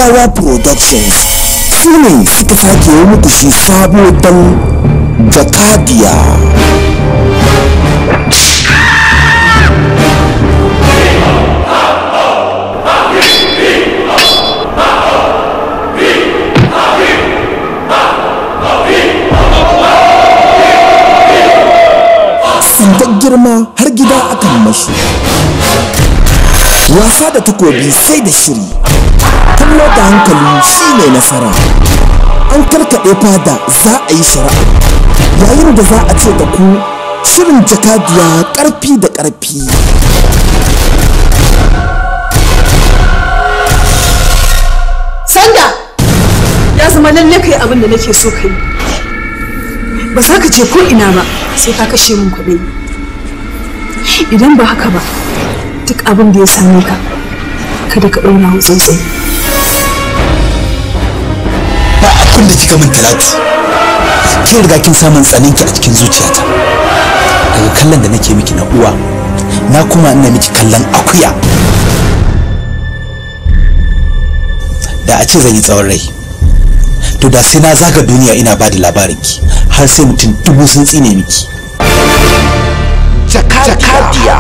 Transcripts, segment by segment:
Ziyawa Productions su ne suka sake yi muku shi sabo don Jakadiya. Tsintar girma har gida akan mashi. Wasa da takobi sai da shiri. Kallo da hankali shi ne nasara. An karkaɗe fada za a yi shari'a. Yayin da za a ce da ku shirin jakadiya ƙarfi da ƙarfi. Sanda ya zama lalle kai abin da nake so kai. Ba za ka je ko ina ba sai ka kashe min kuɗi. Idan ba haka ba duk abin da ya same ka kada ka ɗauna wa tsuntsaye. Ba abin da kika min talatu. Kin riga kin samun tsaninki a cikin zuciyata. Daga kallon da nake miki na uwa, na kuma ina miki kallon akuya. Da a ce zan yi tsawon rai. To da sai na zaga duniya ina ba da labarinki har sai mutum dubu sun tsine miki. Jakadiya.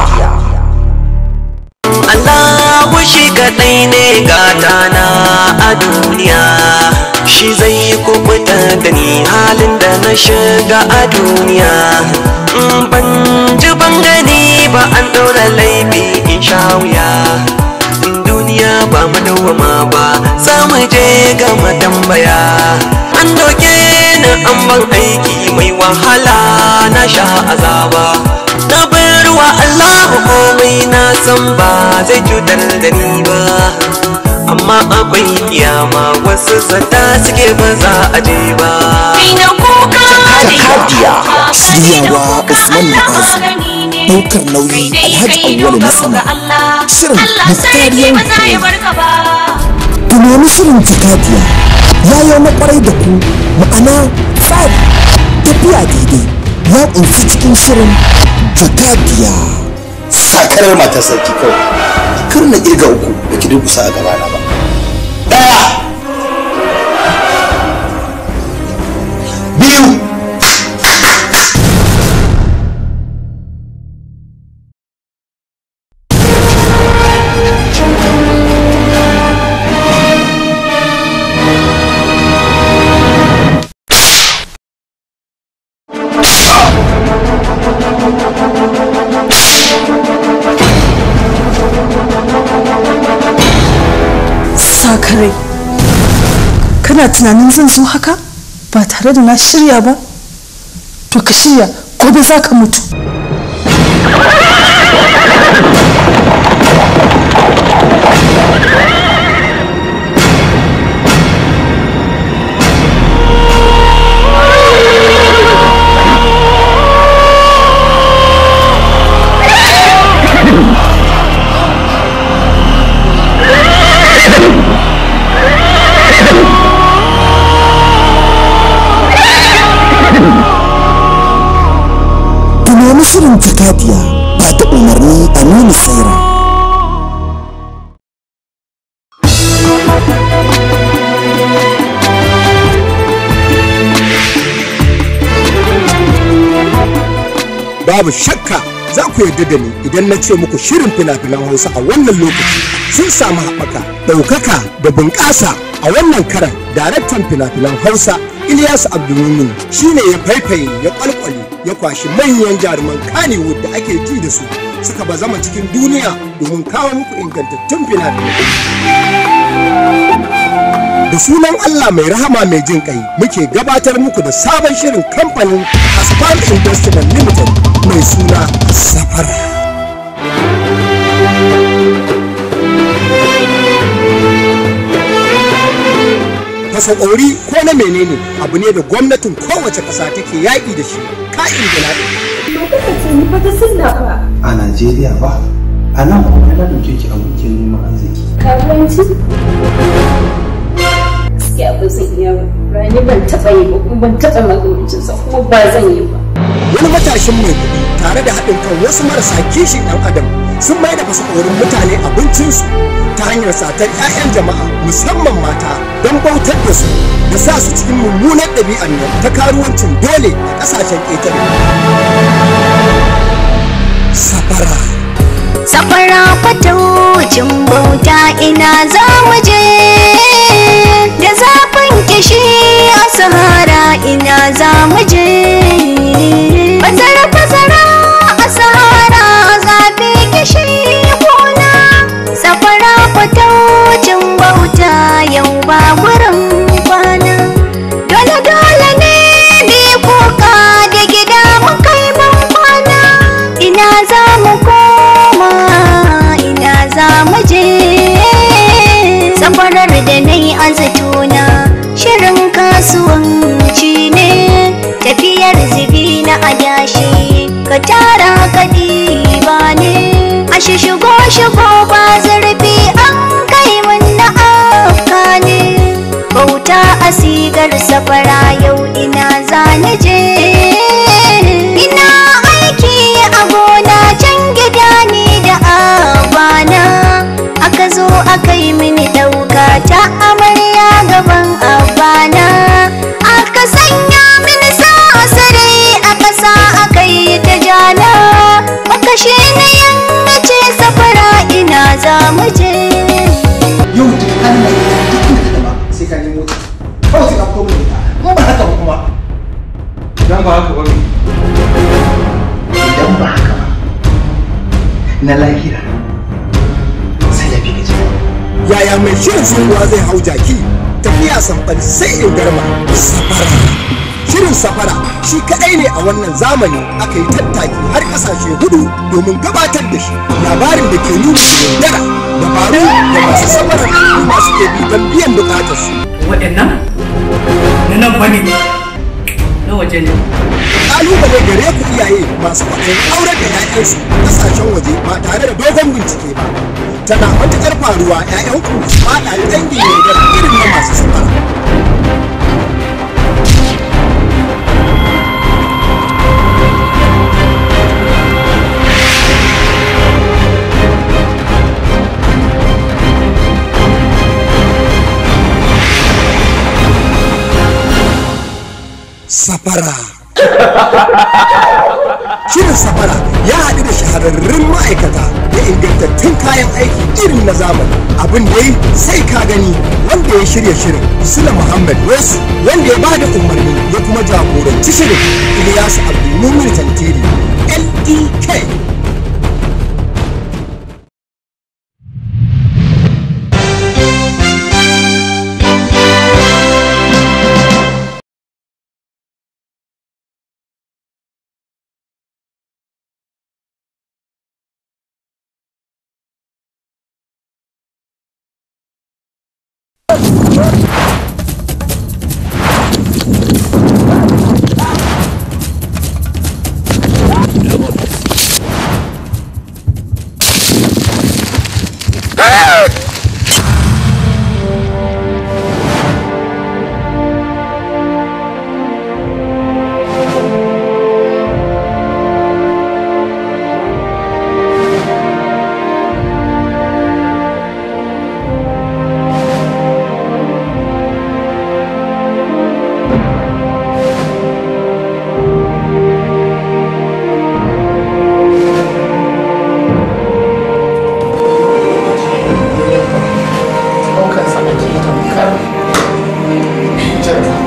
Allah shi kaɗai ne gatana a duniya shi zai yi kubuta da ni halin da na shiga a duniya in ban ji ban gani ba an ɗora laifi in sha wuya in duniya ba mu dawwama ba za mu je ga tambaya an doke ni an ban aiki mai wahala na sha azaba na bar wa Allah komai na san ba zai cutar da ni ba amma akwai kiyama wasu zata suke ba za a je ba Jakadiya. Shiryawa Usman Ma'azu. Ɗaukar nauyi Alhaji Awwalu na sama. Shirin Muftariyan Ku nemi shirin Jakadiya. Ya yi na kwarai da ku ma'ana tsari tafiya daidai ya ƙunshi cikin shirin Jakadiya. Sakarar matar sarki kawai. Kar na ƙirga uku da ki durkusa a gabana ba. Ɗaya. Biyu. Sakarai. Kana tunanin zan zo haka ba tare da na shirya ba? To ka shirya gobe za ka mutu. Ku nemi shirin Jakadiya ba da umarni Aminu Saira. babu shakka za ku yarda da ni idan na ce muku shirin fina-finan hausa a wannan lokaci sun samu haɓaka ɗaukaka da bunƙasa a wannan karan daraktan fina-finan hausa Ilyasu Abdulmumin shine ya faifaye ya kwalkwale ya kwashi manyan jaruman Kannywood da ake ji da su suka bazama cikin duniya domin kawo muku ingantattun fina-finai. Da sunan Allah mai rahama mai jin kai muke gabatar muku da sabon shirin kamfanin Aspar Investment Limited mai suna Safara. Fasakori ko na menene abu ne da gwamnatin kowace ƙasa take yaƙi da shi ka'in da na'in. a Najeriya ba a nan kuma na ɗauke ki abokin neman arziki karuwanci gaskiya ba zan iya ba rani ban taɓa yi ba kuma ban taɓa magamancinsa kuma ba zan yi ba Wani matashin mai kuɗi tare da haɗin kan wasu marasa kishin ɗan adam sun mai da fasakorin mutane abincinsu ta hanyar satar 'ya'yan jama'a musamman mata don bautar da su da sa su cikin mummunan ɗabi'ar nan ta karuwancin dole a ƙasashen ƙetare. Safara. Safara fataucin bauta ina za mu je da zafin kishi a sahara ina za mu je fasara fasara a sahara zafi kishi kuna safara fataucin bauta yau ba gurin kwana dole dole ne bi kuka da gida mu kai ban kwana ina za mu koma ina za mu je safarar da na yi azatona shirin kasuwanci ne tafiyar zibi na adashi ka tara ka ba ne a shigo shigo ba zurfi an kai mun na afka ne bauta a sigar safara yau ina za ni je ina aiki a gona can gida ni da abana aka zo aka yi mini ɗauka ta amarya gaban abana aka sanya mini sasarai a ƙasa aka yi ta jana makashi na yankace safara ina za mu je yau duk Allah ya duk inda ka ba sai ka nemo ta kawai sai ka fito mun ita in ba haka ba kuma idan ba haka ba idan ba haka ba na lahira sai ya fi gaji Yaya mai shirin tsohuwa zai hau jaki tafiya samfal sai in garma safara. Shirin safara shi kaɗai ne a wannan zamani aka yi tattaki har ƙasashe hudu domin gabatar da shi labarin da ke nuna yaudara dabaru da masu safarar al'umma suke bi don biyan buƙatarsu. waɗannan na nan bane na waje ne kalubale gare ku iyaye masu kwaɗayin aurar da 'ya'yansu ƙasashen waje ba tare da dogon bincike ba tana matuƙar faruwa 'ya'yanku su faɗa dangin yaudara irin na masu safara safara Shirin safara ya haɗu da shahararrun ma'aikata da ingantattun kayan aiki irin na zamani abin da yi sai ka gani wanda ya shirya shirin sula muhammad wasu wanda ya bada umarni ya kuma jagoranci shirin ilyasu abdulmumin tantiri lek ɗaukar sa ake tamkar jirga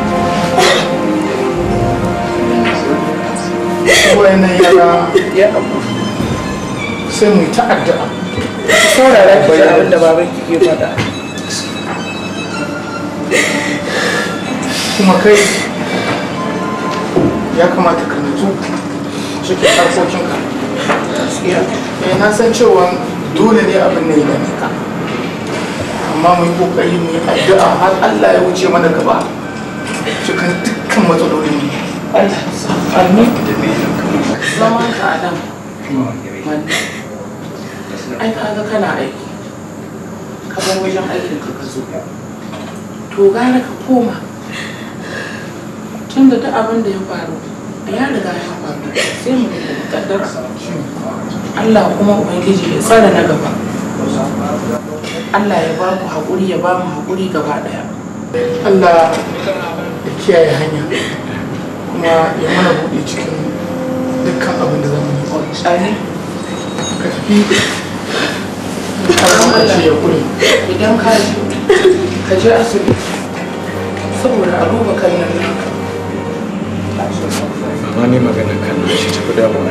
wayannan yara ya abu sai mu yi ta addu'a saurara ki ji abin da baban ki ke faɗa kuma kai ya kamata ka nutsu cikin harkokinka eh na san cewa dole ne abin ne ya ka amma mu yi kokari mu yi addu'a har Allah ya wuce mana gaba cikin dukkan matsalolin mu Allah amin zaman ka a nan ai kaga kana aiki ka bar wajen aikin ka ka zo to gara ka koma tunda duk abin da ya faru ya riga ya faru sai mu kaddara Allah kuma ubangiji ya tsara na gaba Allah ya ba ku haƙuri ya ba mu haƙuri gaba ɗaya Allah ya kiyaye hanya kuma ya mana buɗe cikin dukkan abin da zamu yi Amin. ka tafi karamin ƙarshe ya kure idan ka je ka je asibiti saboda a duba kallon naka amma ni magana kan nan shi tafi damuwa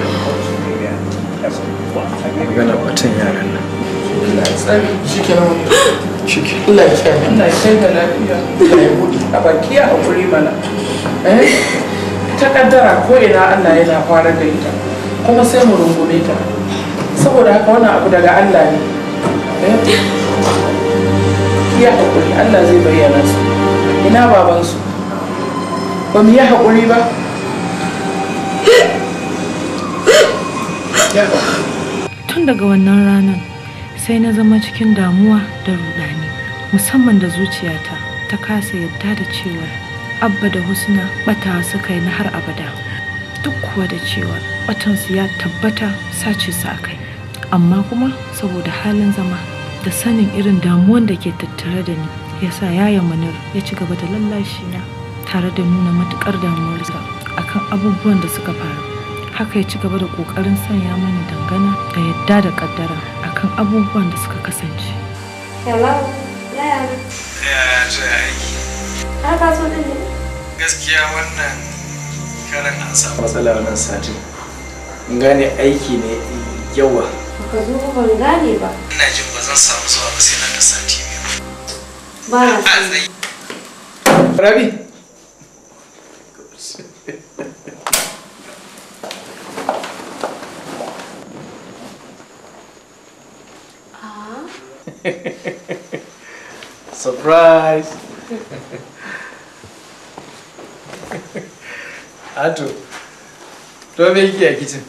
magana batun yaran nan Allah ya tsare shi kenan wani shi ke Allah ya kiyaye Allah ya kai ga lafiya Allah ya buɗe a baki ya haƙuri mana eh ta kaddara ko ina Allah yana fara da ita kuma sai mu rungume ta saboda haka wannan abu daga Allah ne eh ya haƙuri Allah zai bayyana su ina babansu ba mu yi haƙuri ba ya haƙuri Tun daga wannan ranar sai na zama cikin damuwa da rudani musamman da zuciyata ta kasa yadda da cewa abba da husna bata suka yi na har abada duk kuwa da cewa batansu ya tabbata sace su a kai amma kuma saboda halin zama da sanin irin damuwan da ke tattare da ni yasa yaya manir ya ci gaba da lallashi na tare da nuna matukar damuwarsa akan abubuwan da suka faru haka ya ci gaba da kokarin sanya mani dangana da yadda da kaddara akan abubuwan da suka kasance Hello, yaya na? yaya ce aiki Har ka so din ne? gaskiya wannan karan an samu matsala wannan satin in gane aiki ne yawa Baka zo ba ban gane ba. ina jin ba zan samu zuwa ba sai nan da sati biyu Ba na so. rabi surprise Ato, to me kike a kicin?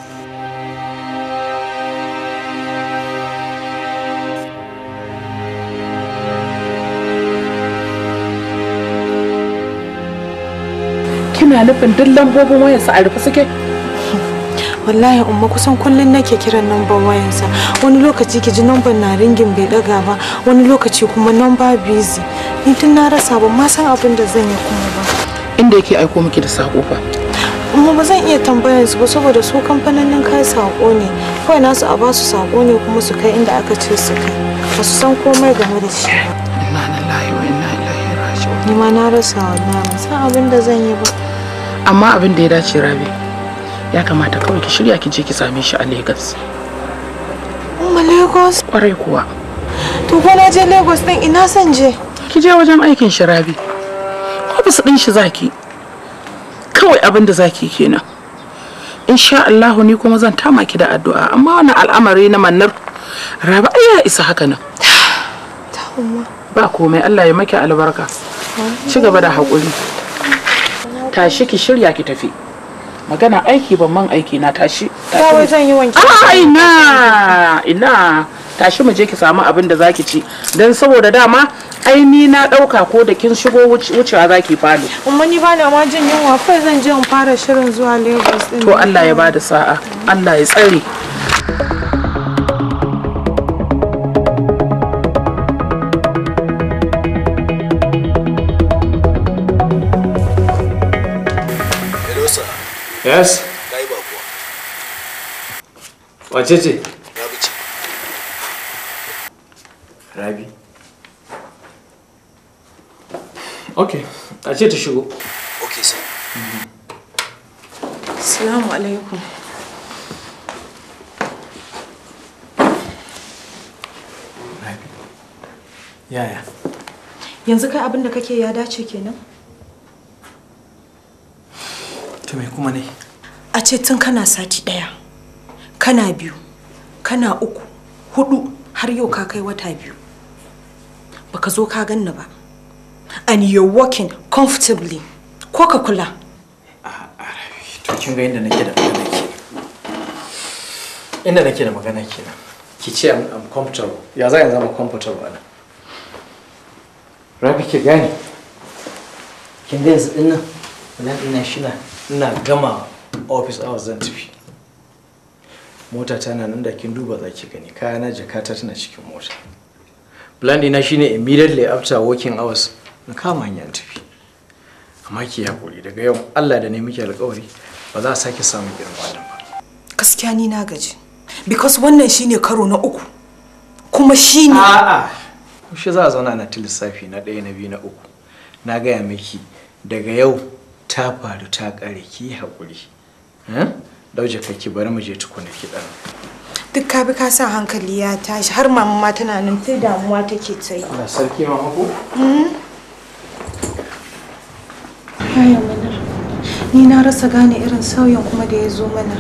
kina nufin duk lambobin wayarsa a rufe suke wallahi umma kusan kullum nake kiran namban wayansa wani lokaci ki ji namban na ringin bai daga ba wani lokaci kuma namba busy ni tun na rasa ban ma san abin da zan yi kuma ba inda yake aiko miki da sako fa amma ba zan iya tambayar su ba saboda su kamfanonin kai sako ne kawai nasu a basu sako ne kuma su kai inda aka ce su kai ba su san komai game da shi ba inna lillahi wa inna ilaihi raji'un ni ma na rasa wallahi ban san abin da zan yi ba amma abin da ya dace rabi ya kamata kawai ki shirya ki je ki same shi a Lagos umma lagos kwarai kuwa to ko na je lagos din ina son je ki je wajen aikin shi rabi ofis din shi zaki kawai abin da zaki kenan insha Allah ni kuma zan tama ki da addu'a amma wannan al'amari na mannar rabi ai ya isa haka nan ba komai Allah ya maki albarka ci gaba da haƙuri tashi ki shirya ki tafi magana aiki ban man aiki na tashi kawai zan yi wanki a ina ina tashi mu je ki samu abin da zaki ci dan saboda dama ai ni na dauka ko da kin shigo wucewa zaki falo umma ni ba na ma jin yunwa kai zan je in fara shirin zuwa lagos din to Allah ya bada sa'a Allah ya tsare Hello sir, Yes? na yi bakuwa. Wace ce? Na bice. Rabi. Ok, a ce ta shigo. Ok sir. assalamu alaikum Yaya? yanzu kai abin da kake ya dace kenan To me kuma ne? a ce tun kana sati ɗaya kana biyu kana uku hudu har yau ka kai wata biyu baka zo ka ganni ba and you're working comfortably ko ka kula To kin ga inda nake da magana ke. Inda nake da magana kenan. Ki ce I'm, I'm comfortable. Ya za in zama comfortable ana? Rabi ki gane. Kin ga yanzu dinnan nan ina shina ina gama office hours zan tafi. mota tana nan da kin duba za ki gani kayana jakata tana cikin mota plan ɗina shine immediately after working hours na kama hanyar tafi amma ki haƙuri daga yau Allah da ne miki alƙawari ba za a sake samun irin wannan ba gaskiya ni na gaji because wannan shine karo na uku kuma shine a'a kushe za a zauna na ta lissafi na ɗaya na biyu na uku na gaya miki daga yau ta faru ta ƙare ki haƙuri dauje kake bari mu je tukuna ki ɗan duk ka bi ka sa hankali ya tashi har mama ma tana nan sai damuwa take ta yi Allah sarki ma ko Yaya manar ni na rasa gane irin sauyin kuma da ya zo mana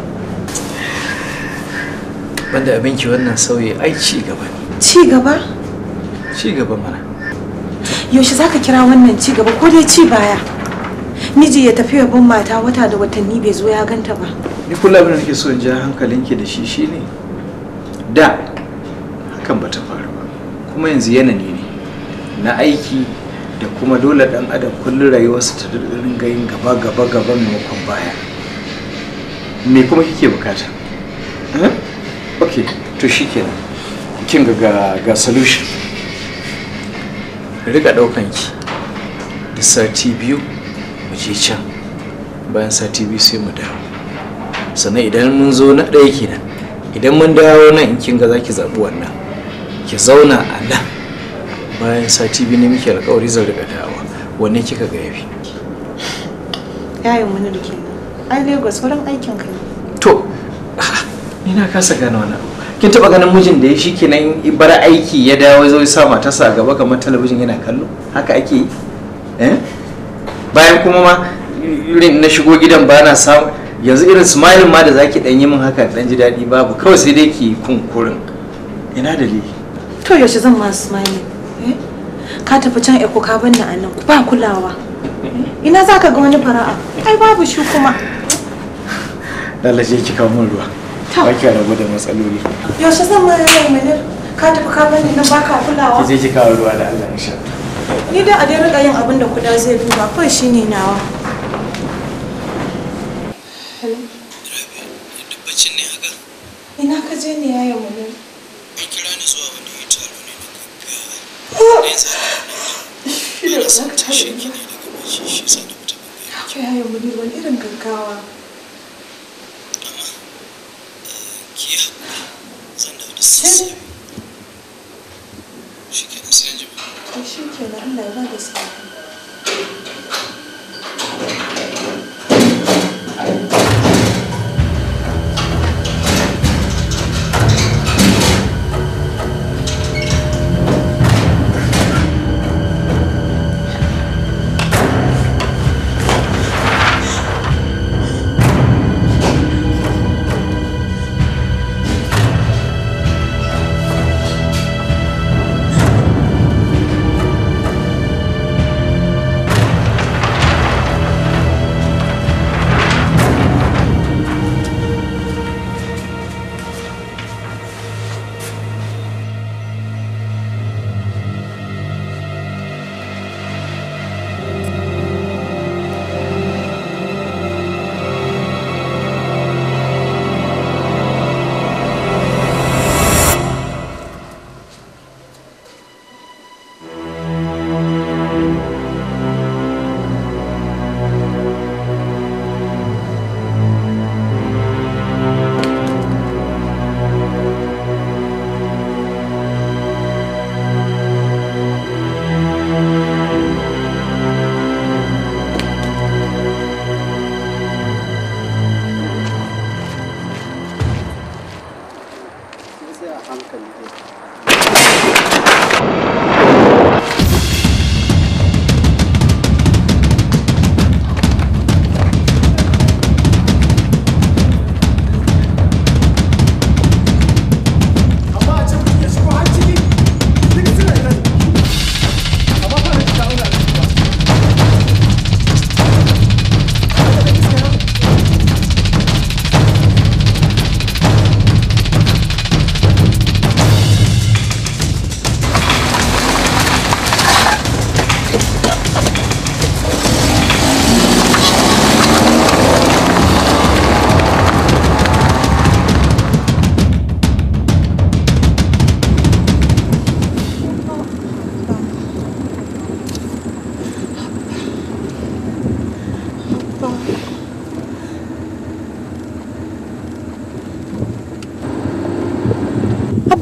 banda abinki wannan sauyi ai ci gaba ne ci gaba ci gaba mana yaushe zaka kira wannan ci gaba ko dai ci baya miji ya tafi yabon mata wata da watanni bai zo ya ganta ba ni kula abin da nake so in ja hankalinki da shi shine da hakan bata faru ba kuma yanzu yanayi ne na aiki da kuma dole dan adam kullum rayuwarsa ta dinga yin gaba gaba gaba maimakon baya me kuma kike bukata eh? ok to shikenan kin ga ga, ga solution rika daukan ki da sati biyu mu je can bayan sati biyu sai mu dawo sannan idan mun zo na ɗaya kenan idan mun dawo nan in kin ga zaki zaɓi wannan ki zauna a nan bayan sati biyu ne muke alƙawari zan riga dawowa wanne kika ga yafi yayin wani da kenan ai lagos wurin aikin ka ne to ni na kasa gane wannan abu kin taba ganin mijin da ya shi kenan bar aiki ya dawo zo ya sa matarsa a gaba kamar talabijin yana kallo haka ake yi eh bayan kuma ma irin na shigo gidan ba na samu yanzu irin smile ma da zaki dan yi min haka dan ji daɗi babu kawai sai dai ki kunkurin ina dalili to yaushe zan ma smile eh ka tafi can eko ka banni a nan ba kulawa ina zaka ga wani fara'a ai babu shi kuma lalace ki kawo min ruwa ba ki rabu da matsaloli yaushe zan ma yayin manir ka tafi ka banni nan baka kulawa ki je ki kawo ruwa da Allah insha ni dai a dai rika yin abin da kuda zai duba kawai shine nawa Bacin ne haka? ina ka je ne yayin manir An kira ni zuwa wani taro ne na gaggawa. Ne za a shi da ba ka tashi ki ne daga bacci shi sa na fita. ke yayin manir wani irin gaggawa Ki yi haƙuri zan dawo da sassafe. Shi kenan sai an jima. to shi kenan Allah ya ba da sa'a Ki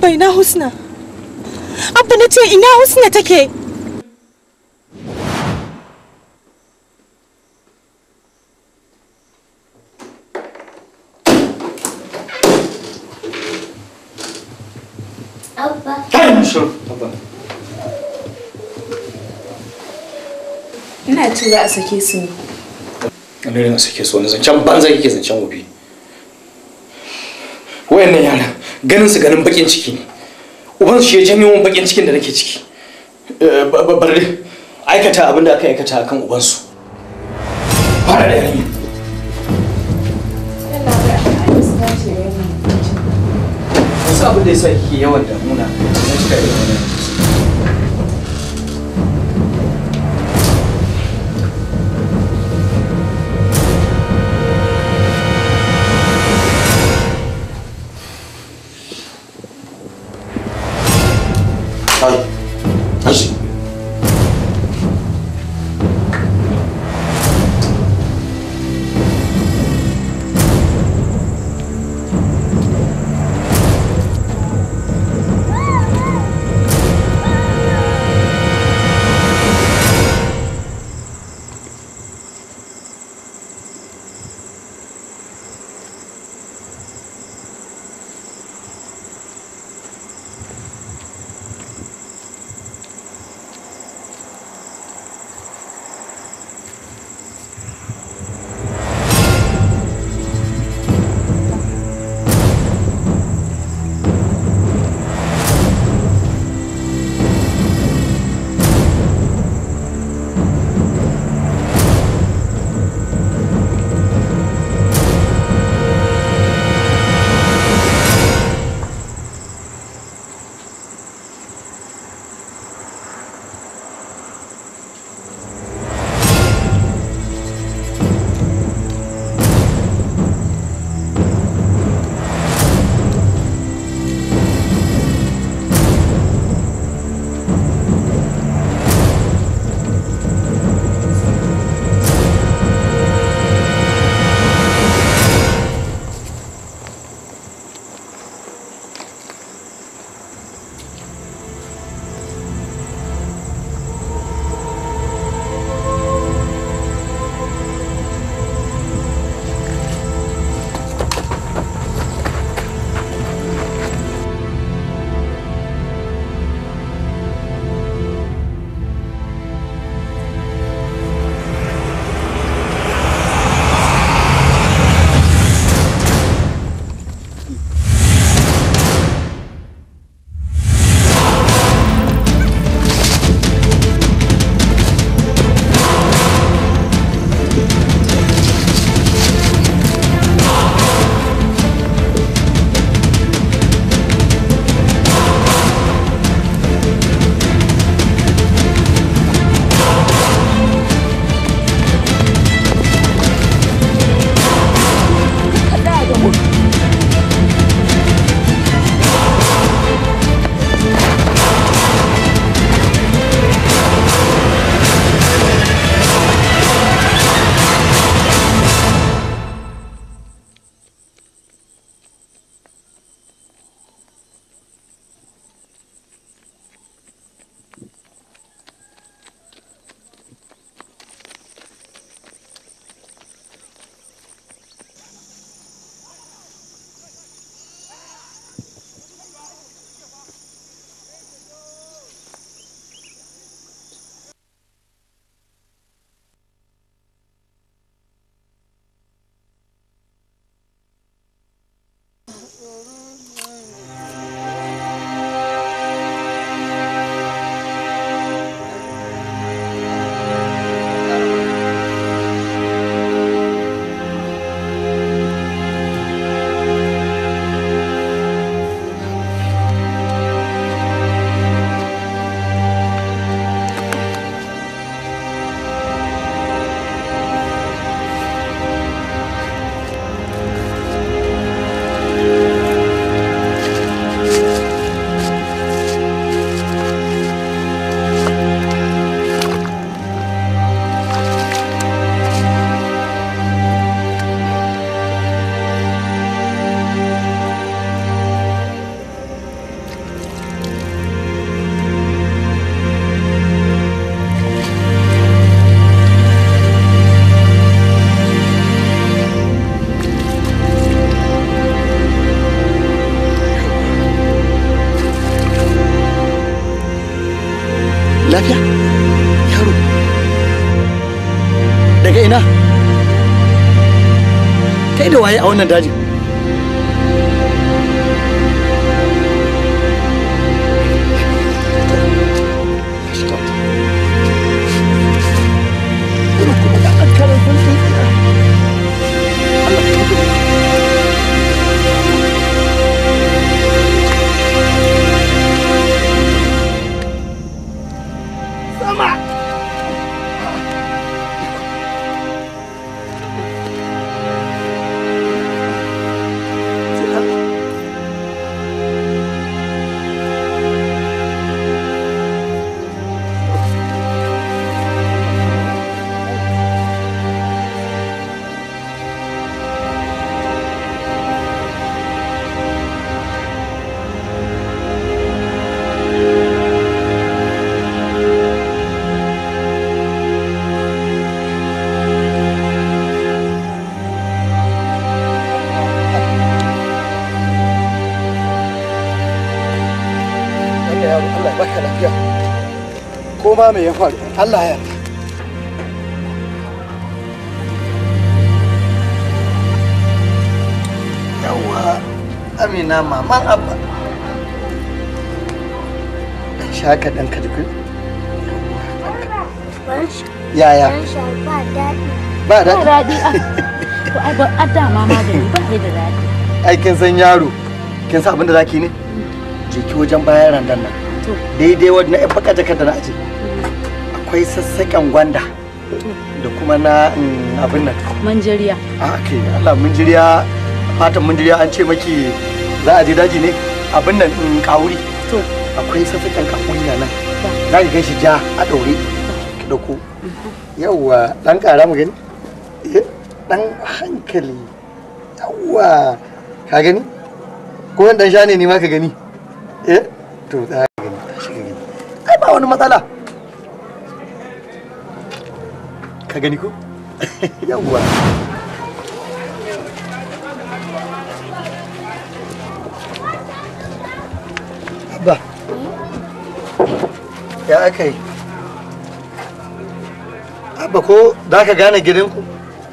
Abba ina Husna? Abba na ce ina Husna take? Abba. Ina tura a sake su ne. wani irin sake su wani zancen banza kike zancen wofi wayannan yara ganin su ganin bakin ciki ne uban su shi ya janyo min bakin cikin da nake ciki Eh, ba- ba- bari aikata abin da aka aikata akan uban su fara da yarinya wasu abin da ya sa kike yawan damuna na cika irin wannan Ai, tashi. daga ina kai da waye a wannan dajin Allah ya baka lafiya ko ma me ya faru Allah ya yawa amina maman abba dan shaka dan kadku yaya ba daɗi. ba daɗi daɗi. To ai ba a dama ma da ni ba sai da daɗi. ai kin san yaro kin san abin da zaki ne je ki wajen bayan randan nan daidai wadda na baka jakar da na aje akwai sassaƙen gwanda da kuma na mm, abin nan Manjariya. a kai Allah mun jiriya fatan mun jiriya an ce maki za a je daji ne abin nan in kawuri to akwai sassaƙen kawuri na nan za ki gan shi ja a ɗaure ki ɗauko yawwa ɗan ƙara mu gani Eh, ɗan hankali yawwa ka gani ko wani ɗan sha ne ni ma ka gani eh to za ka gani tashi ka gani ai ba wani matsala ka gani ko yawwa Abba, ya aka yi? Abba ko za ka gane gidanku?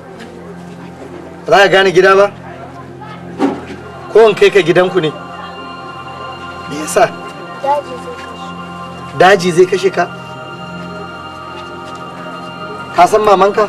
Za ka gane gida ba? Ko in kai ka gidanku ne? Me yasa? Daji zai kashe. Daji zai kashe ka? Ka san mamanka?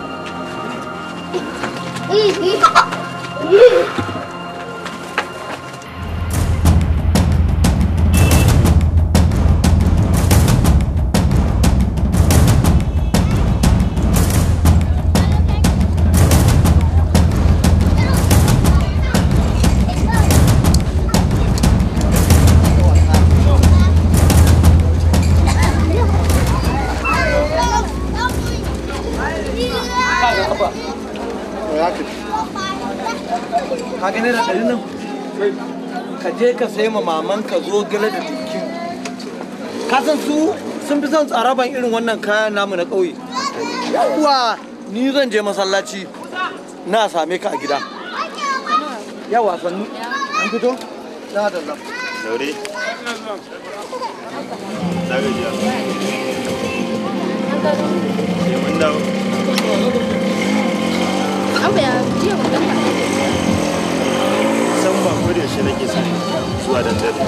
ka gane da ɗari nan ka je ka sai ma maman ka zo gale da dinkin ka san su sun fi son tsaraban irin wannan kayan namu na ƙauye yawwa ni zan je masallaci na same ka a gida yawa sannu an fito na da zan Daure. Zagajiya. Sai mun dawo. Abba ya jiya mu dan San ba ko da yaushe nake son zuwa da dare.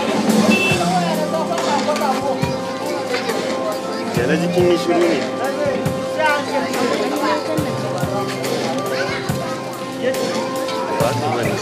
Da na jikin yi shiru ne. Ba ka bane.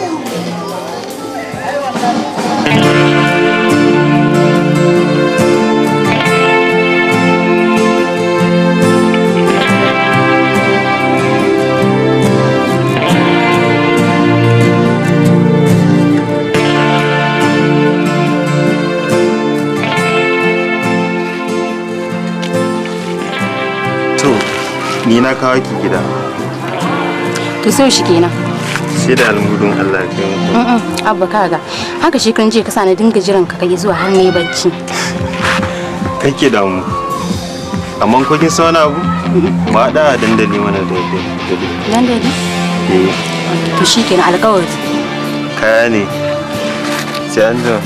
To, ni na kawo ki gida. to sai shi kenan Sai da almudun Allah ya kai muku. Mm-mm, abba kaga haka shi kan je ka sa na dinga jiran ka kai zuwa har ne bacci Kake damu. Amma ko kin san wani abu? Ba da dandali mana da dare. dan dai Eh, to shi kenan alƙawari kaya ne. Sai an jima.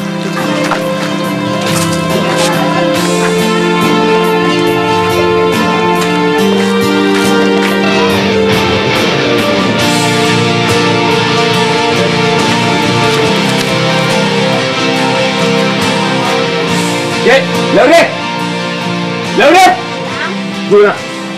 Laure! Laure! Juna.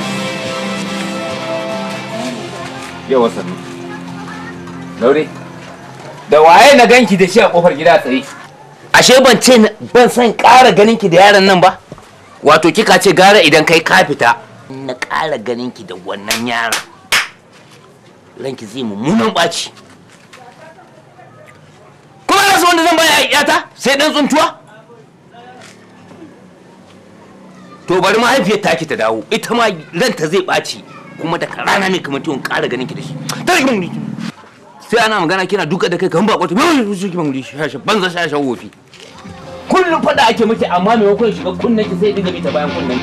Yawa sannu. Laure. Da waye na ganki da shi a kofar gida tsaye? ashe ban ce ban san ƙara ganin ki da yaron nan ba wato kika ce gara idan kai ka fita na ƙara ganin ki da wannan yaron ranki zai mummunan ɓaci kuma na wanda zan baya yata sai dan tsuntuwa to bari mahaifiyar taki ta dawo ita ma ranta zai ɓaci kuma daga rana ne kamar tiwon ƙara ganin ki da shi tare ki mun sai ana magana kina duka da kai kan bako ta shi ki mun shi banza shashan wofi kullum fada ake miki amma maimakon shiga kunnen ki sai dinga bi ta bayan kunnen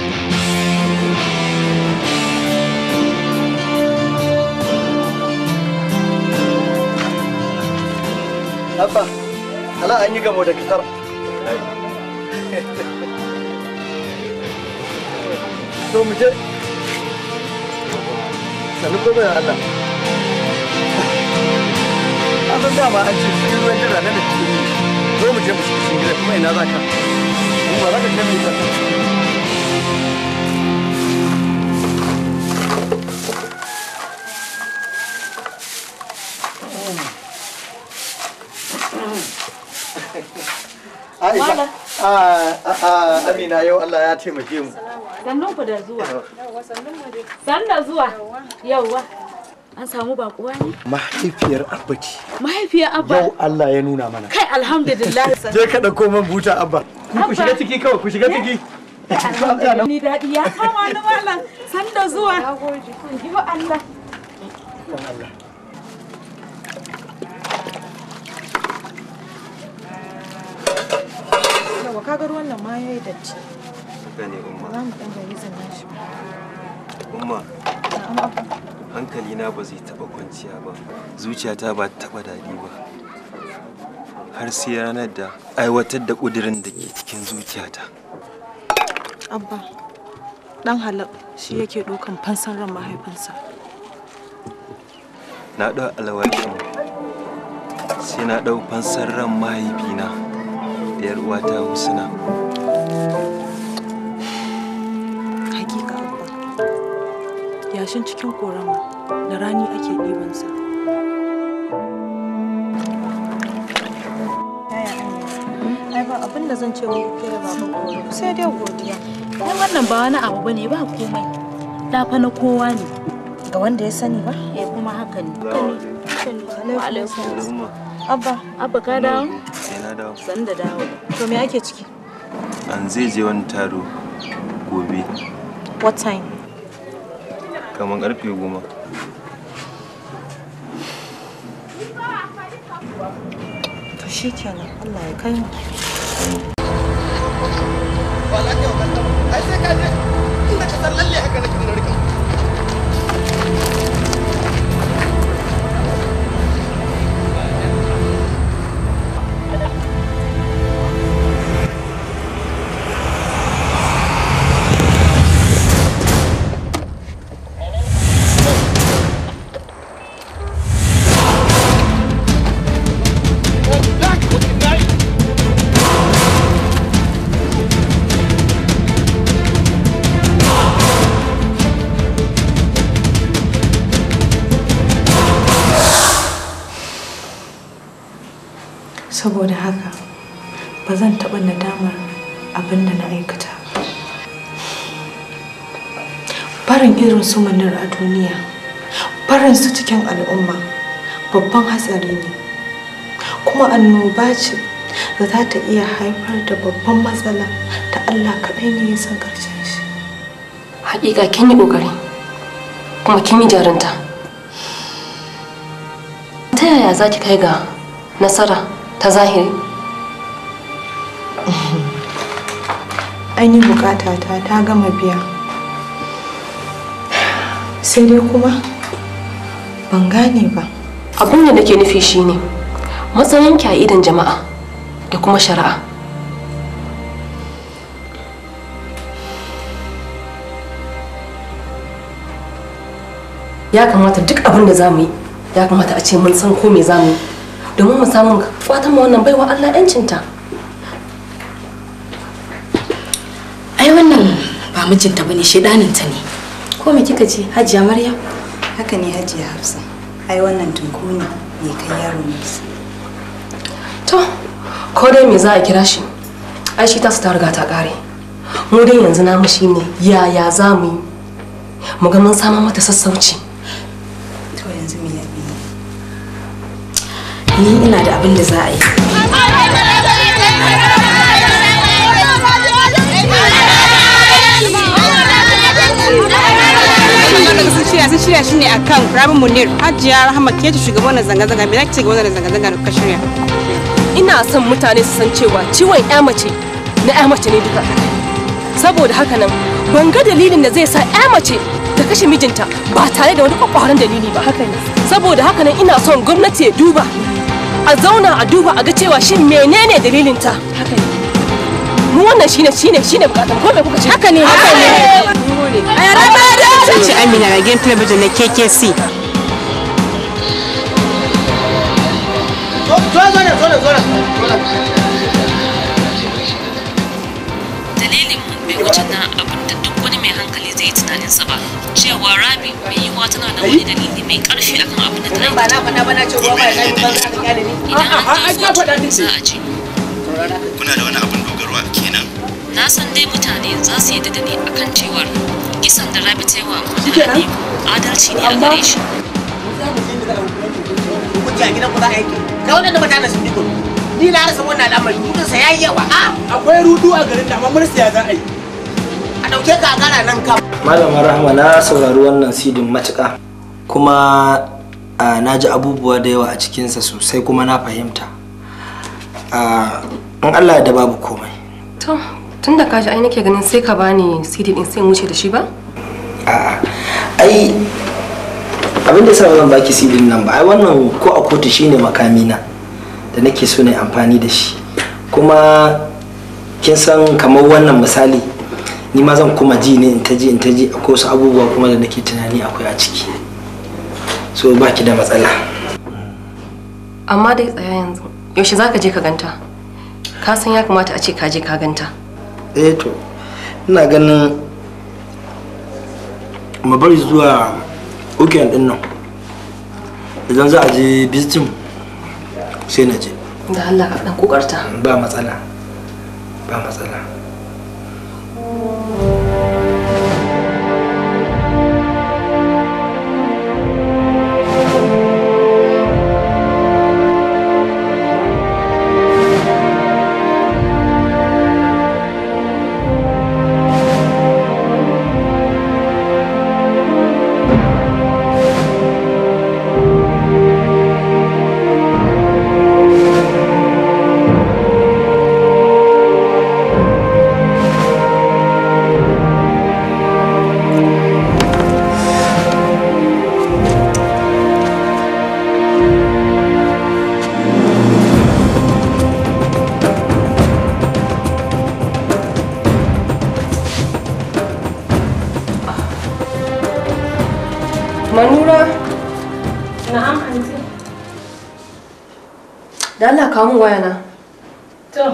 Abba, ala an yi gamo da kasar. So mu je. Sani ko bai Allah. An san dama an ce cikin ruwan jira na da cikin yi. Zo mu je mu shiga cikin gida kuma ina za ka? Mu ba za ka kai mu ba. Aisha, a Amina yau Allah ya taimake mu. Sannun ku da zuwa. Sannu da zuwa. Yauwa. An samu bakuwa ne? Mahaifiyar Abba ce. Mahaifiyar Abba. Yau Allah ya nuna mana. Kai alhamdulillah. Je ka ɗauko man buta Abba. Ku shiga ciki kawai, ku shiga ciki. Ni daɗi ya kama ni malam. San da zuwa. Yi wa Allah. Yawa kaga ruwan nan ma yayi datti. Haka ne umma. Za mu ɗan gari zannan shi. Umma, hankalina ba zai taɓa kwanciya ba. Zuciyata ba ta taɓa daɗi ba. Har sai ranar da aiwatar da ƙudurin da ke cikin zuciyata. Abba, ɗan halak shi yake ɗaukan fansan ran mahaifinsa. Na ɗau alwashin sai na ɗau fansar ran mahaifina da 'yar uwata Husna. Hakika Abba, yashin cikin korama da rani ake ɗibansa. Ai ba abin da zan ce muku ke da baban koro sai dai godiya. Ai wannan ba wani abu bane ba komai. Da fa na kowa ne. Ga wanda ya sani ba? Eh kuma haka ne. Wa alaikum Abba, Abba ka dawo? Sai na dawo. San da dawo. to me ake ciki? An zai je wani taro gobe What time? kamar ƙarfe goma. To shi kenan Allah ya kai mu. Ai sai ka je inda ka san lalle haka nake na rika. Saboda haka ba zan taɓa nadamar abin da na aikata ba. Barin irin su manar a duniya, barin su cikin al'umma babban hatsari ne. Kuma annoba ce da za ta iya haifar da babban matsala da Allah kaɗai ne ya san ƙarshen shi. Hakika kin yi ƙoƙari kuma kin yi jarunta. Ta yaya za ki kai ga nasara ta zahiri? Ainihin bukatata ta gama biya. Sai dai kuma ban gane ba. Abin da nake nufi shine matsayinki a idan jama'a da kuma shari'a. Ya kamata duk abin da za mu yi ya kamata a ce mun san ko me za mu yi domin mu samu fatan mu wannan baiwa Allah 'yancinta. ba mijinta bane shedaninta ne ko me kika ce hajiya maryam haka ne hajiya hafsa ai wannan tunku ne mai kai yaro nesa to ko dai me za a kira shi ai shi tasu ta riga ta kare mu dai yanzu namu shine yaya za mu yi mu ga mun samu mata sassauci to yanzu me yabi ni ina da abin da za a yi daga sun shirya sun shirya shi ne akan rabin munir hajiya rahama ke ce shugaban wannan zanga-zanga me zaki ce ga wannan zanga-zanga da kuka shirya ina son mutane su san cewa ciwon ya mace na ya mace ne duka saboda haka nan ban ga dalilin da zai sa ya mace ta kashe mijinta ba tare da wani kwakwaran dalili ba haka ne saboda haka nan ina son gwamnati ya duba a zauna a duba a ga cewa shin menene dalilinta haka ne mu wannan shine shine shine bukatan ko me kuka ce haka ne haka ne sun ce amina ga game talabijin na kkc dalilin mun bai wuce na abin da duk wani mai hankali zai yi tunanin sa ba cewa rabi mai yiwuwa tana da wani dalili mai karfi akan abin da ta yi ba na bana bana ce ruwa ba ya ba za ka kyale ni idan an je kotu za a ji kuna da wani abin dogaro a kenan na san dai mutane za su yi da ni akan cewar kisan da rabi ta yi wa mutane adalci ne a gare shi hujja gidan ku za a yanke kai wannan mutanen sun diko ni na rasa wannan al'amari kudin sa yayi yawa a akwai rudu a garin da amma mursiya za a yi a dauke ka a gara nan ka malama rahma na saurari wannan sidin matuƙa kuma a, na ji abubuwa da yawa a cikinsa sosai kuma na fahimta a, in allah da babu komai to tun da kaji ai nake ganin sai ka bani CD din sai in wuce da shi ba a'a ai abin da sa ba zan baki sidin nan ba ai wannan ko a kotu shine makamina da nake so na amfani da shi kuma kin san kamar wannan misali ni ma zan kuma ji ne in ta ji in ta ji akwai wasu abubuwa kuma da nake tunani akwai a ciki so baki da matsala amma dai tsaya yanzu yaushe zaka je ka ganta ka san ya kamata a ce ka je ka ganta eh to ina ganin mu bari zuwa weekend din nan idan za a je visiting sai na je da Allah ka dan kokarta ba matsala ba matsala manura na'am anti da Allah kawo min waya na to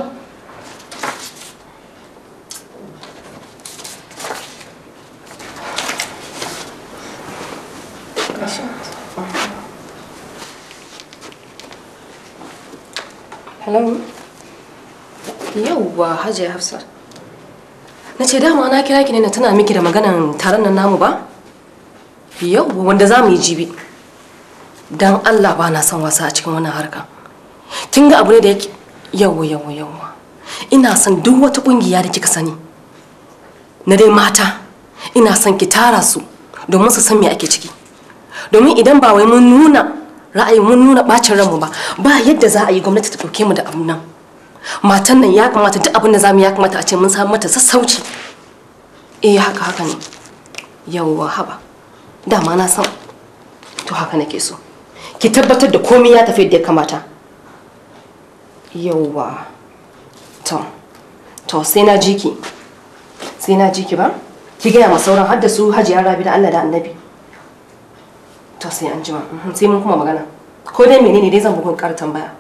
hello yauwa hajiya hafsat na ce dama na kira ki ne na tuna miki da maganan taron nan namu ba yauwa wanda za mu yi jibi don allah ba na son wasa a cikin wannan harka kin ga abu ne da yake yauwa yauwa yauwa ina son duk wata kungiya da kika sani na dai mata ina son ki tara su domin su san me ake ciki domin idan ba wai mun nuna ra'ayi mun nuna bacin ranmu ba ba yadda za a yi gwamnati ta ɗauke mu da abun nan matan nan ya kamata duk abin da zamu ya kamata a ce mun samu mata sassauci eh haka haka ne yauwa haba dama na san to haka nake so ki tabbatar da komai ya tafi yadda ya kamata yauwa to to sai na ji ki sai na ji ki ba ki gaya ma sauran har da su hajiya rabi da Allah da annabi to sai an jima mhm, sai mun kuma magana ko dai menene dai zan bugun ƙara tambaya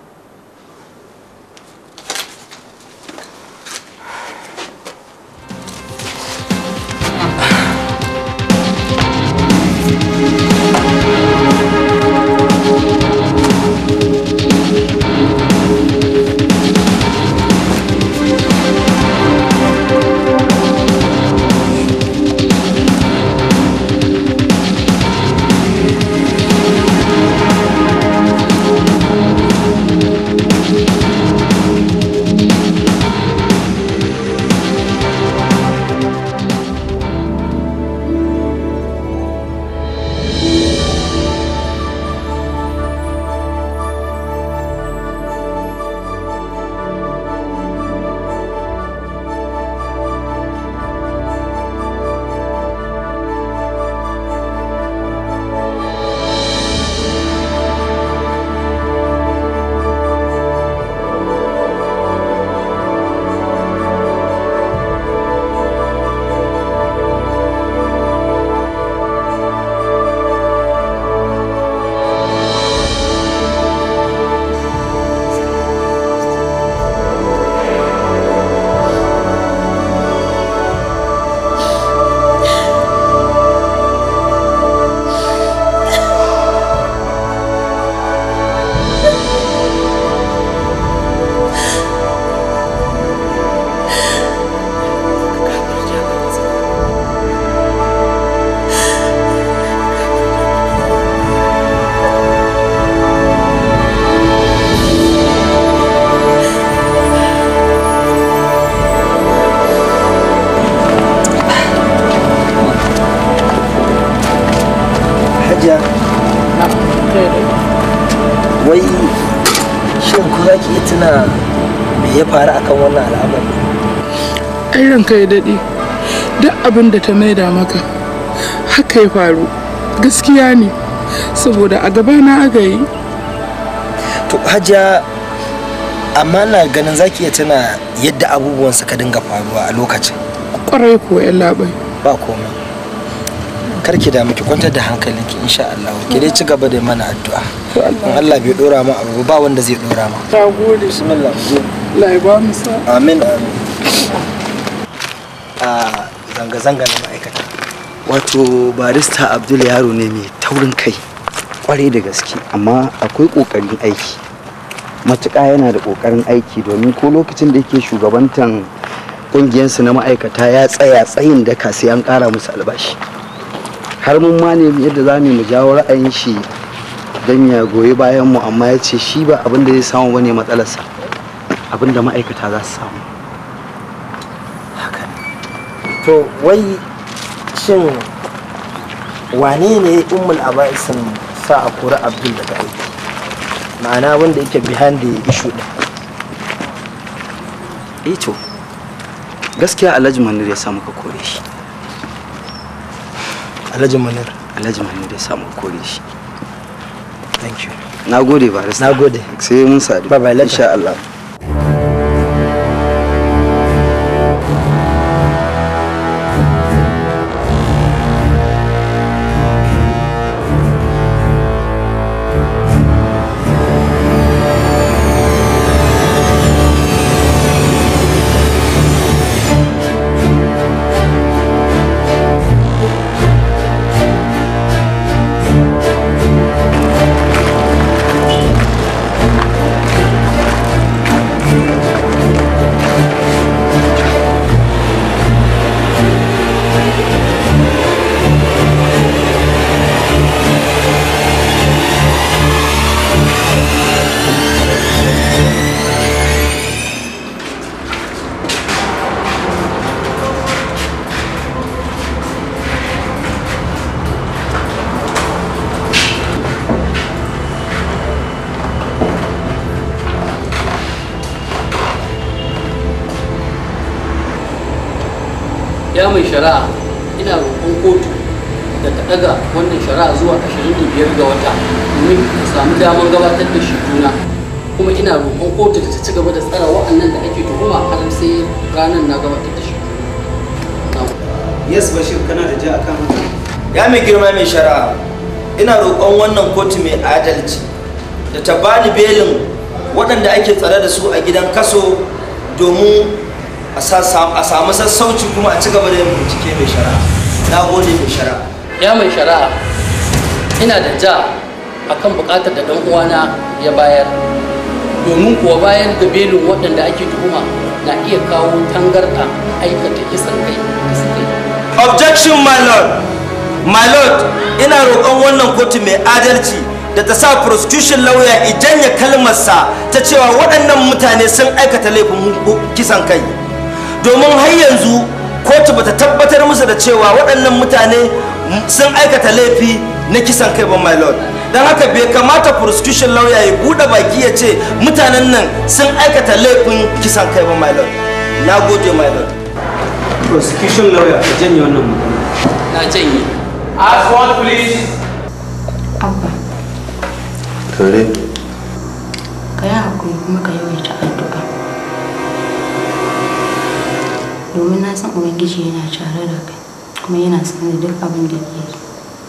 hajiya wai shin ku za ki iya tuna me ya faru akan wannan al'amari ai ranka ya daɗe duk abin da ta maida maka haka ya faru gaskiya ne saboda a gabana aka yi to hajiya amma na ganin za ki iya tuna yadda abubuwan suka dinga faruwa a lokacin kwarai ko yan labai ba komai kar ki damu ki kwantar da hankalinki insha Allah ki dai ci gaba da mana addu'a in Allah bai dora ma abu ba wanda zai dora ma ta gode bismillah Allah ya ba mu sa amin amin a zanga-zanga na ma'aikata wato barista abdul yaro ne mai taurin kai kwarai da gaske amma akwai kokarin aiki matuƙa yana da kokarin aiki domin ko lokacin da yake shugabantan ƙungiyarsu na ma'aikata ya tsaya tsayin da sai an ƙara musu albashi har mun ma ne yadda za mu jawo ra'ayin shi don ya goyi bayan mu amma ya ce shi ba abin da zai samu bane matsalarsa abin da ma'aikata za su samu to wai shin wane ne ummul aba'isin sa a kori abdul daga aiki ma'ana wanda yake behind the issue din eh to gaskiya alhaji manir ya samu ka kore shi alhaji manir alhaji manir ya samu ka kore shi thank you na gode barista na gode sai mun sadu bye bye insha Allah ya mai shari'a ina roƙon kotu da ta ɗaga wannan shari'a zuwa 25 ga wata domin a samu damar gabatar da shi juna kuma ina roƙon kotu da ta ci gaba da tsara wa'annan da ake tuhuma har sai ranar na gabatar da shi yes bashir kana da ja akan haka ya mai girma mai shari'a ina roƙon wannan kotu mai adalci da ta bani belin waɗanda ake tsare da su a gidan kaso domin a samu sassauci kuma a ci gaba da yin bincike mai shari'a na gode mai shari'a ya mai shari'a ina da ja akan buƙatar da ɗan uwana ya bayar domin kuwa bayar da belin waɗanda ake tuhuma na iya kawo tangarɗa aikata kisan kai da suka yi objection my lord my lord ina roƙon wannan kotu mai adalci da ta sa prosecution lawyer idan ya kalmarsa ta cewa waɗannan mutane sun aikata laifin kisan kai domin har yanzu kotu bata tabbatar musu da cewa waɗannan mutane sun aikata laifi na kisan kai ba my lord don haka bai kamata prosecution lawyer ya buɗe baki ya ce mutanen nan sun aikata laifin kisan kai ba my lord na gode my lord prosecution lawyer ka janye wannan magana na janye ask one please abba kare ka yi hakuri kuma ka yawaita addu'a domin na san ubangiji yana tare da kai kuma yana sanar da duk abin da ke yi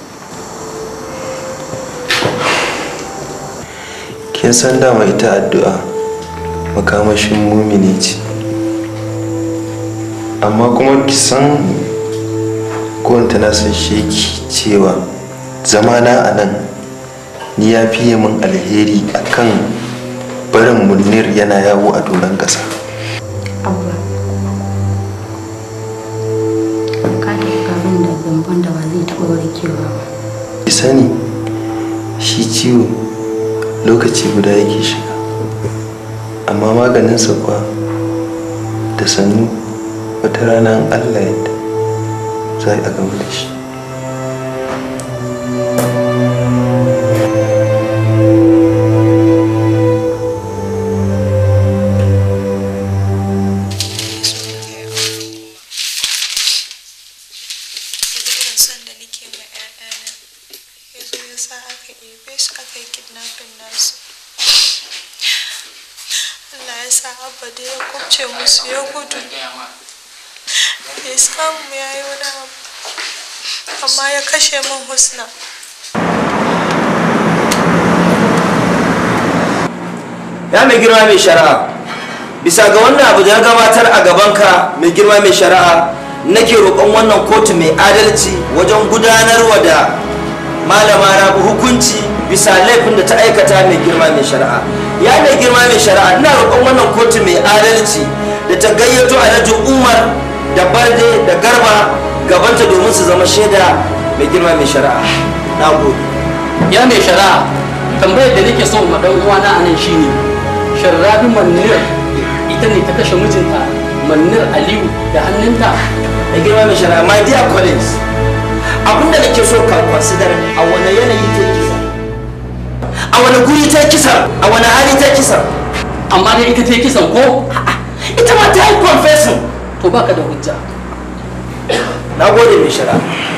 kin san dama ita addu'a makamashin mumini ce amma kuma ki san kowanta na san sheki cewa zamana a nan ni ya fiye min alheri akan barin munir yana yawo a doron ƙasa abba ka tafi garin da zamban da ba zai taɓa warkewa ba ki sani shi ciwo lokaci guda yake shiga amma maganinsa kuwa da sannu wata rana in allah yadda za a gama da shi aka ɗebe su aka yi kidnapping nasu Allah ya sa abba da ya kubce musu ya gudu bai samu ya yi wani abu amma ya kashe min husna ya mai girma mai shari'a bisa ga wannan abu da ya gabatar a gabanka mai girma mai shari'a nake roƙon wannan kotu mai adalci wajen gudanarwa da malama rabu hukunci bisa laifin da ta aikata mai girma mai shari'a ya mai girma mai shari'a ina roƙon wannan kotu mai adalci da ta gayyato alhaji umar da barde da garba gabanta domin su zama shaida mai girma mai shari'a na gode ya mai shari'a tambayar da nake so ma dan uwana anan shine sharrabi manir ita ne ta kashe mijinta manir aliyu da hannunta da girma mai shari'a my dear colleagues abinda nake so ka consider a wani yanayi ta kisa a wani guri ta kisa a wani hali ta kisa amma dai ita ta yi kisan ko ita ma ta yi confessing to baka da hujja na gode mai shari'a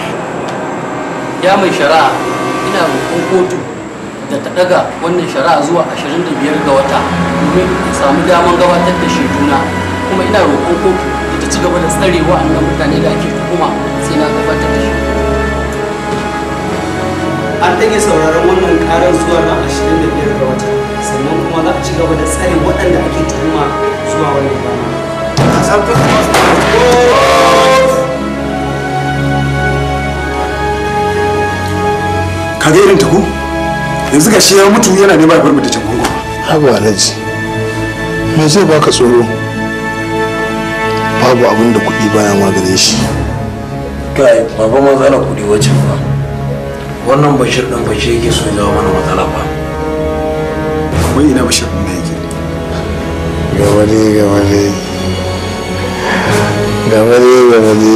ya mai shari'a ina roƙon kotu da ta daga wannan shari'a zuwa 25 ga wata domin a samu daman gabatar da shaiduna kuma ina roƙon kotu da ta ci gaba da tsare wa'annan mutane da ake tuhuma sai na gabatar da shi an ɗage sauraron wannan karar zuwa ran 25 ga wata sannan kuma za a ci gaba da tsare waɗanda ake tuhuma zuwa wannan rana ka ga irin ta ko yanzu ga shi ya mutu yana nema ya bar mu da can gungun haba alhaji me zai baka tsoro babu abin da kuɗi baya maganin shi kai baba matsala kuɗi wacce ba wannan bashir ɗin bashir yake so ya jawo mana matsala ba wai ina bashir ɗin da yake gaba ne gaba ne gaba ne gaba ne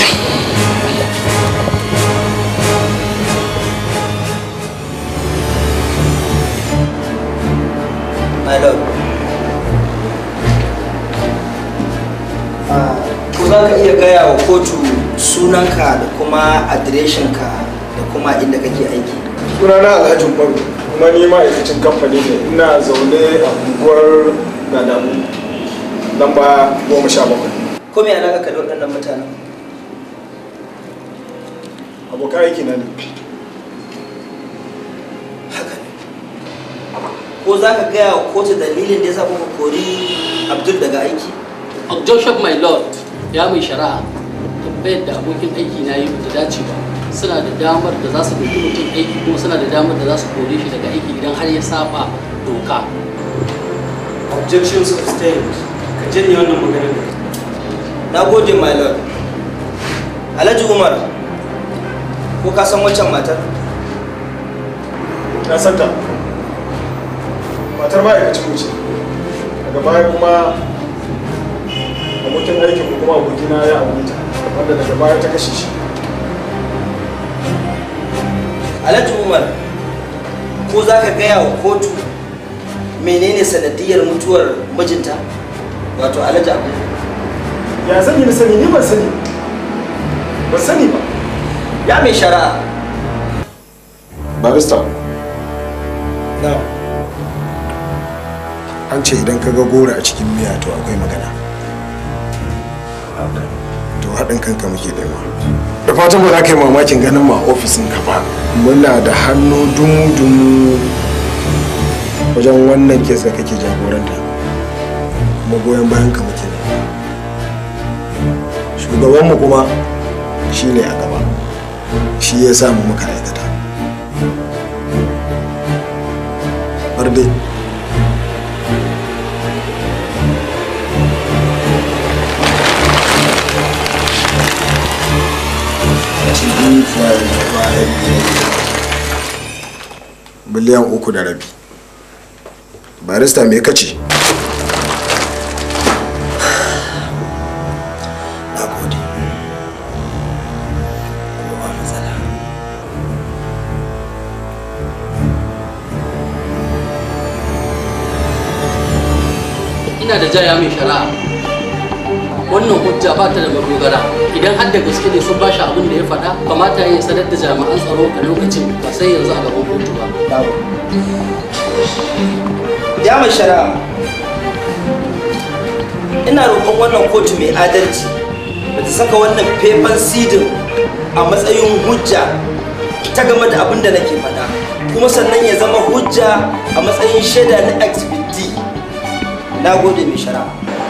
my lord ko za ka iya gaya wa kotu sunanka da kuma adireshinka da kuma inda kake aiki sunana alhaji umaru kuma ni ma'aikacin kamfani ne ina zaune a unguwar gadamu lamba goma sha bakwai ko me alaƙa ka da waɗannan mutanen abokan aiki na ne ko za ka gaya wa kotu dalilin da ya sa kuka kori abdul daga aiki objection my lord ya mai shari'a tambayar da abokin aiki na yi bata dace ba suna da damar da za su ɗauki mutum aiki kuma suna da damar da za su kore shi daga aiki idan har ya saba doka objection sustained ka janye wannan maganar da na gode my lord alhaji umar ko ka san waccan matar na santa matar ma'aikacin mu ce daga baya kuma abokin aikin mu kuma abokina ya aure ta wanda daga baya ta kashe shi alhaji umar ko za ka gaya wa kotu menene sanadiyar mutuwar mijinta wato alhaji abu ya zan yi na sani ni ban sani ban sani ba ya mai shari'a barista na an ce idan ka ga gora a cikin miya to akwai magana to haɗin kanka muke nema da fatan ba za ka yi mamakin ganin ma ofisin ka ba muna da hannu dumu-dumu wajen wannan kes da kake jagoranta kuma goyon bayan ka muke nema shugabanmu kuma shi ne a gaba shi ya samu muka aikata barde biliyan uku da rabi barista me kace na gode ba matsala ina da jaya mai shari'a wannan hujja ba ta da madogara idan har da gaske ne sun bashi abin da ya faɗa kamata ya sanar da jami'an tsaro a lokacin ba sai yanzu a gaban kotu ba jami'in shari'a ina roƙon wannan kotu mai adalci da ta saka wannan faifan sidin a matsayin hujja ta game da abin da nake faɗa kuma sannan ya zama hujja a matsayin shaida na exhibit D. na gode mai shari'a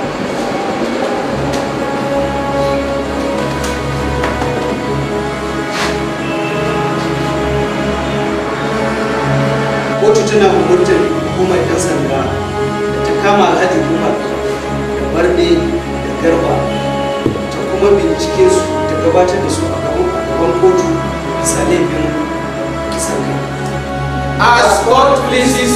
kotu tana umurtar hukumar 'yan sanda da ta kama alhaji umar da barde da garba ta kuma bincike su ta gabatar da su a gaban a gaban kotu bisa laifin kisan kai as court pleases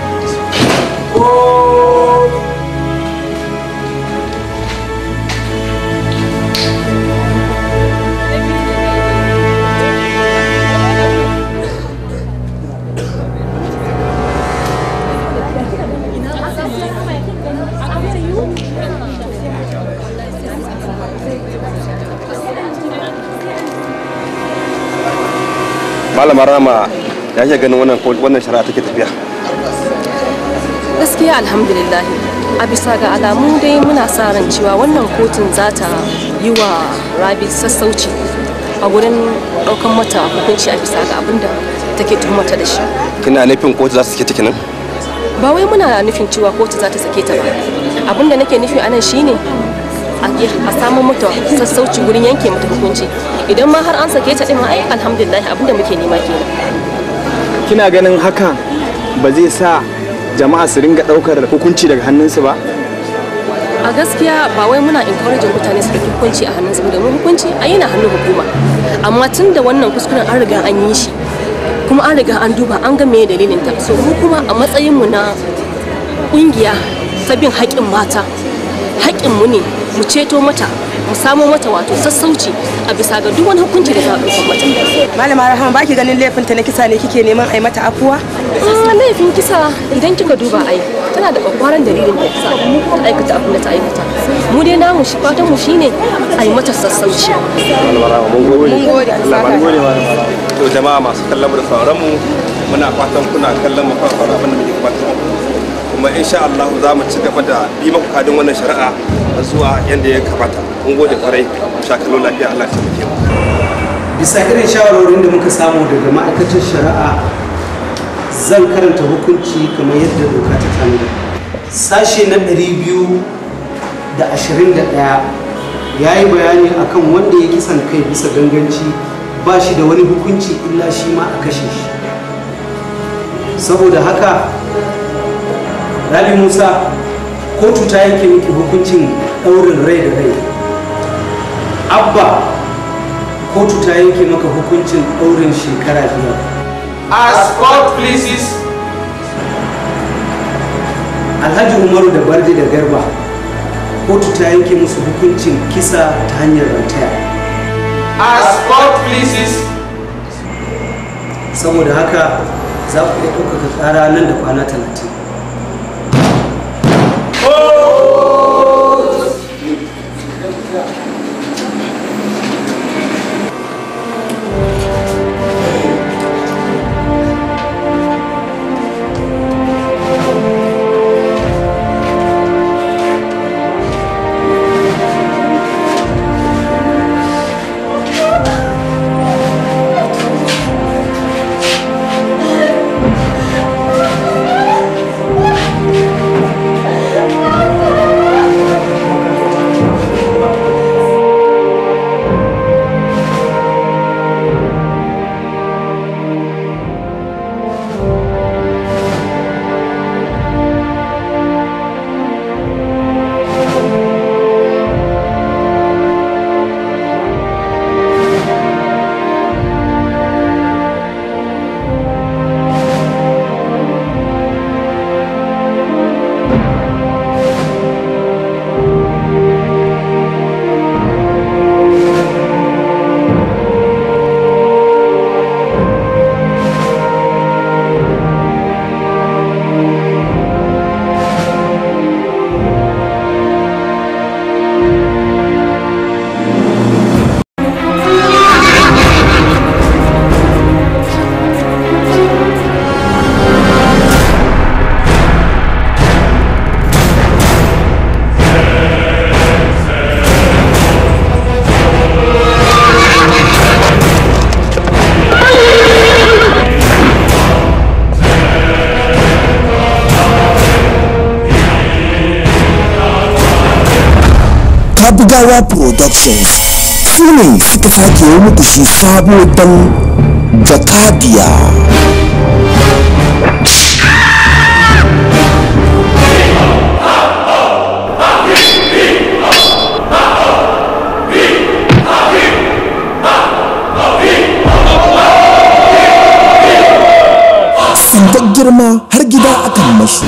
malama rama ya ke ganin wannan wannan shari'a take tafiya gaskiya alhamdulillah a bisa ga alamu dai muna sa ran cewa wannan kotun za ta yi wa rabi sassauci a wurin ɗaukan mata hukunci a bisa ga abin da take tuhumata da shi kina nufin kotu za su sake take nan ba wai muna nufin cewa kotu za ta sake ta ba abin da nake nufi anan shine a samun mata sassauci wurin yanke mata hukunci idan ma har an sake ta din ai alhamdulillah abin da muke nema kenan kina ganin hakan ba zai sa jama'a su ringa ɗaukar hukunci daga hannunsu ba a gaskiya ba wai muna encouraging mutane su ɗauki hukunci a hannunsu ba domin hukunci a yana hannun hukuma amma tun da wannan kuskuren an riga an yi shi kuma an riga an duba an ga me dalilin ta so mu kuma a matsayin mu na kungiya ta bin haƙƙin mata haƙƙin mu ne mu ceto mata mu samo mata wato sassauci a bisa ga duk wani hukunci da za a ɗauka mata malama rahama baki ganin laifin ta na kisa ne kike neman ai mata afuwa Ah, laifin kisa idan kika duba ai tana da kwakwaran dalilin da ta ta aikata abin da ta aikata mu dai namu shi fatan mu shine a yi mata sassauci malama rama mun gode Mun gode, Allah Allah mun gode ya malama rama to jama'a masu kallon mu da sauran mu muna fatan kuna kallon mu kan sauran abin da muke gabatar kuma insha Allah za mu ci gaba da bi muku kadin wannan shari'a zuwa yanda ya kamata mun gode kwarai sha kallo lafiya Allah ya taimake mu bisa irin shawarorin da muka samu daga ma'aikatar shari'a zan karanta hukunci kamar yadda doka ta tanada sashe na 221 ya yi bayani akan wanda ya kisan kai bisa ganganci ba shi da wani hukunci illa shi ma a kashe shi saboda haka rabi musa kotu ta yanke miki hukuncin ɗaurin rai da rai abba kotu ta yanke maka hukuncin ɗaurin shekara biyar As court pleases. alhaji umaru da barde da garba kotu ta yanke musu hukuncin kisa ta hanyar rantaya As court pleases. saboda haka za ku iya ɗaukaka ƙara nan da kwana talatin Ziyawa Productions su ne suka sake yi muku shi sabo don Jakadiya. Tsintar girma har gida akan mashi.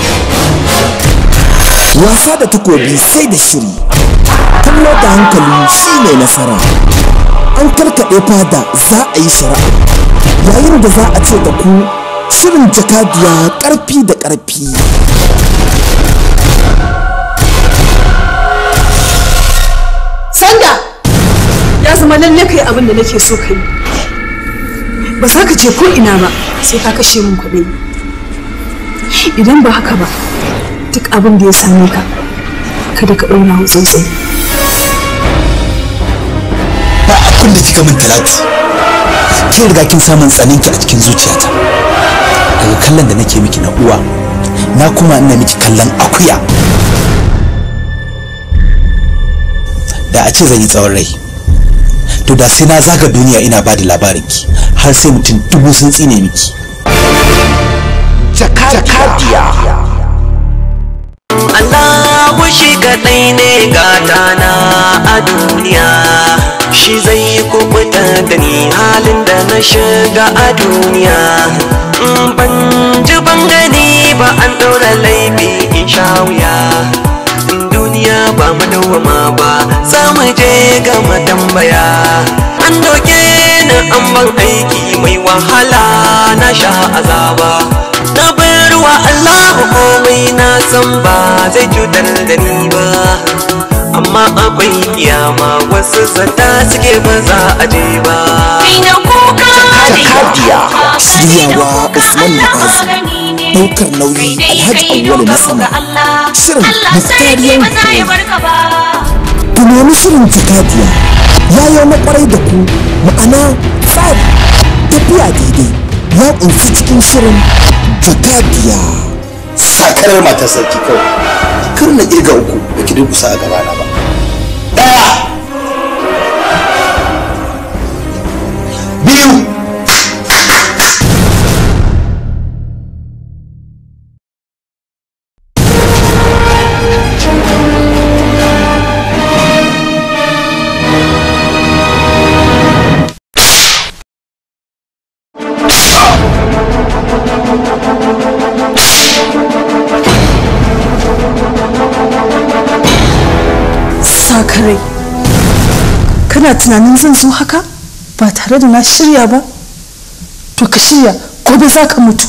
Wasa da takobi sai da shiri. Kallo da hankali shi ne nasara. An karkaɗe fada za a yi shari'a. Yayin da za a ce da ku shirin jakadiya ƙarfi da ƙarfi. Sanda ya zama lalle kai abin da nake so kai. Ba za ka je ko ina ba sai ka kashe min kuɗi. Idan ba haka ba duk abin da ya same ka kada ka ɗauna wa tsautsayi. Ba abin da kika min talatu. Kin riga kin samun tsaninki a cikin zuciyata. Daga kallon da nake miki na uwa, na kuma ina miki kallon akuya. Da a ce zan yi tsawon rai. To da sai na zaga duniya ina ba da labarinki har sai mutum dubu sun tsine miki. Jakadiya. Allahu shi kaɗai ne gatana a duniya shi zai kubuta da ni halin da na shiga a duniya in ban ji ban gani ba an ɗora laifi in sha wuya in duniya ba mu dawwama ba za mu je ga tambaya an doke ni an ban aiki mai wahala na sha azaba na bar wa Allah komai na san ba zai cutar da ni ba amma akwai kiyama wasu zata suke ba za a je ba Jakadiya. Shiryawa Usman Ma'azu. Ɗaukar nauyi Alhaji Awwalu na sama. Shirin Muftariyar Ku nemi shirin Jakadiya. Ya yi na kwarai da ku ma'ana tsari tafiya daidai ya ƙunshi cikin shirin Jakadiya. sakarar matar sarki kawai kar na kirga uku da ki durkusa a gabana ba daya biyu Sakarai. Kana tunanin zan zo haka ba tare da na shirya ba? To ka shirya gobe za ka mutu.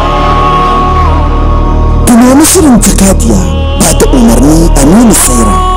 Ku nemi shirin Jakadiya ba da umarni Aminu Saira.